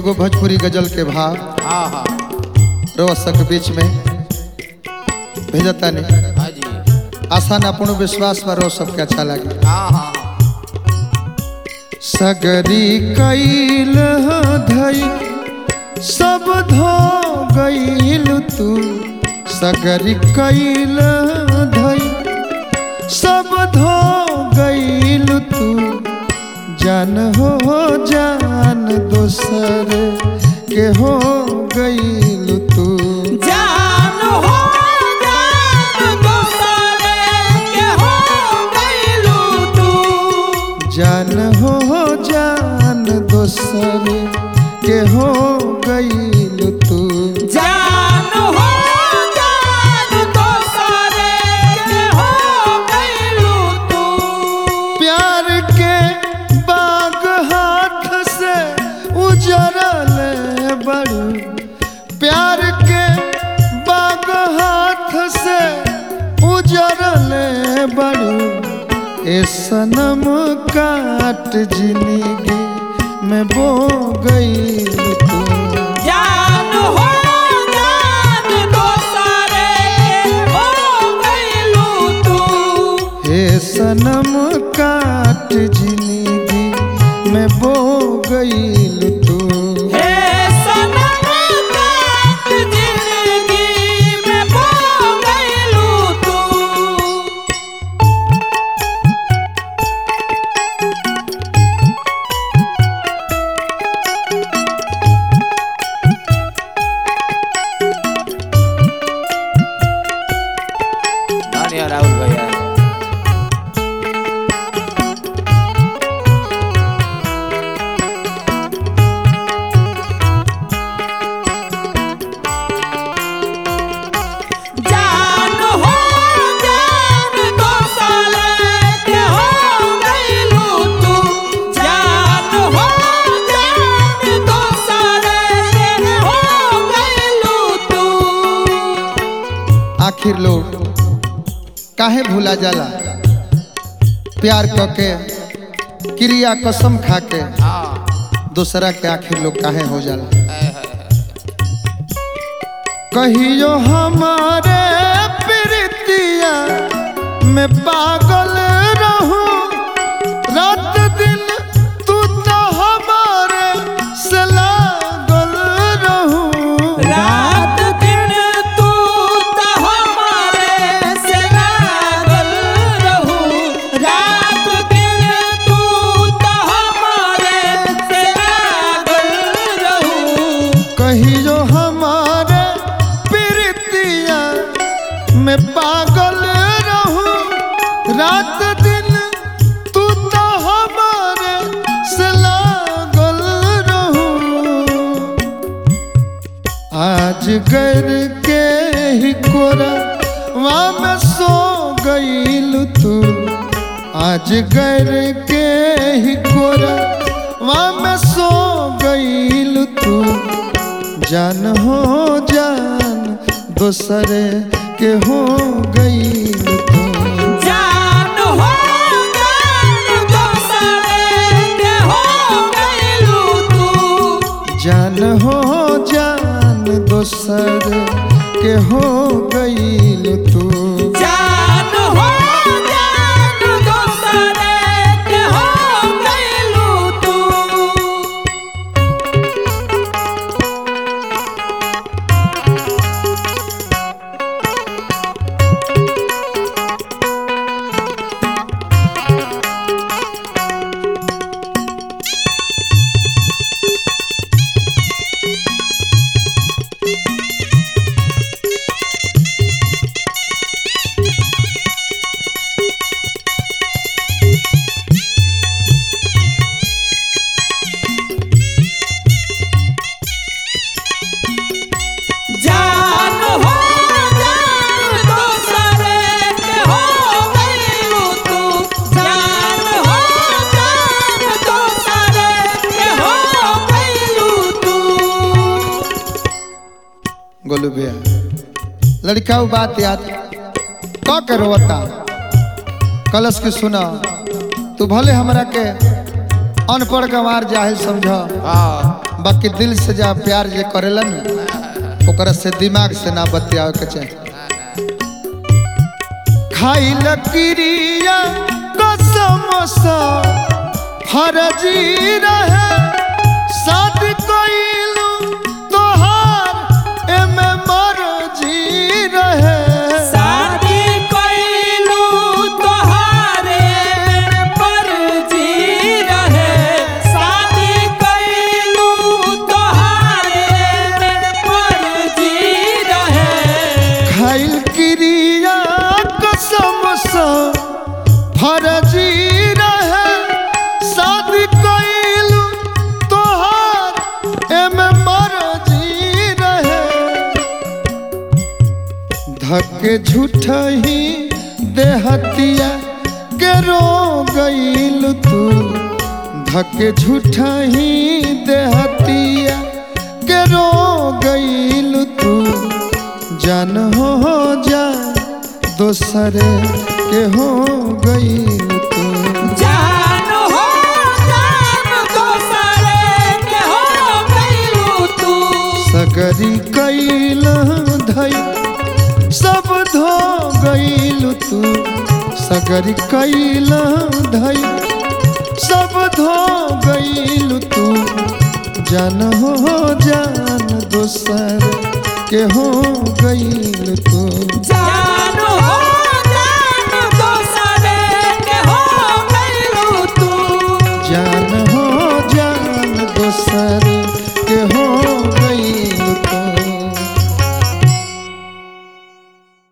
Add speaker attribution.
Speaker 1: एगो भोजपुरी गजल के भाव
Speaker 2: हाँ हाँ
Speaker 1: रोसक बीच में भेजता नहीं
Speaker 2: हाँ जी
Speaker 1: आशा न पूर्ण विश्वास पर रो सबके अच्छा लगे
Speaker 2: हाँ हाँ
Speaker 1: सगरी कैल धई सब धो गईल तू सगरी कैल धई सब धो गईल तू जान हो जान दोसर के हो गईल तू
Speaker 2: जान हो जान दोसरे के हो गइलू तू
Speaker 1: जान हो जान दोसर के हो गईल तू
Speaker 2: जान हो जान दोसरे के हो गइलू तू
Speaker 1: प्यार के बाग हाथ से उजरल बड़ू प्यार के बाग हाथ से उजरल बड़ू ए सनम काट जिंदगी में बो गई तू
Speaker 2: जान हो जान दोसरे के हो गइलू तू
Speaker 1: हे सनम काट जिंदगी में बो गईल तू
Speaker 2: हे सनम काट जिंदगी में खो गइलू तू धन्य राहुल भैया जान हो जान दोसरे के हो गइलू तू जान हो जान दोसरे के हो गइलू तू
Speaker 1: आखिर लोग काहे भूला जाला प्यार क के क्रिया कसम खा के दूसरा के आखिर लोग काहे हो जाला कहियो हमारे प्रीतिया में पागल रहूं रात दिन तू तो हमारे से लागल रहूं
Speaker 2: रात दिन तू तो हमारे से लागल रहू रात दिन तू तो हमारे से लागल रहू
Speaker 1: कहियो हमारे प्रीतिया में पागल रहूं रात दिन तू तो हमारे से लागल रहूं आज घर के ही कोरा वहाँ में सो गईल तू आज घर के ही कोरा वहाँ में सो गईल तू जान हो जान दूसरे के हो गईल तू
Speaker 2: जान हो जान दोसरे के हो गइलू तू
Speaker 1: जान हो जान दोसर के हो गईल तू
Speaker 2: जान हो जान दोसरे के हो गइलू तू जान हो जान दोसरे के हो गइलू तू जान हो जान दोसरे के हो गइलू तू
Speaker 1: गोलू भैया लड़का वो बात याद क के रोता कलश के सुना तू भले हमरा के अनपढ़ गंवार जाहिल समझ
Speaker 2: हाँ
Speaker 1: बाकी दिल से जा प्यार जे करेला न ओकरा से दिमाग से ना बतियावे के चाही खाइल क्रिया कसम सा फर्जी रहे शादी कइलू तोहार एमे मर्जी रहे
Speaker 2: शादी कइलू तोहारे पर जी रहे शादी कइलू तोहारे पर जी रहे
Speaker 1: खाइल क्रिया कसम सा फर्जी रहे शादी कइलू तोहार एमे मर्जी रहे धक्के झूठ ही देहतिया के रो गईल तू धक्के झूठ ही देहतिया के रो गईल तू जान हो जा दोसरे के हो गईल तू
Speaker 2: जान हो जान दोसरे के हो गइलू तू
Speaker 1: सगरी कैल धई सब धो गईल तू सगरी कैल धई सब धो गईल तू जान हो जान दोसर के हो गईल तू
Speaker 2: जान हो जान दोसरे के हो गइलू तू
Speaker 1: जान हो जान दोसर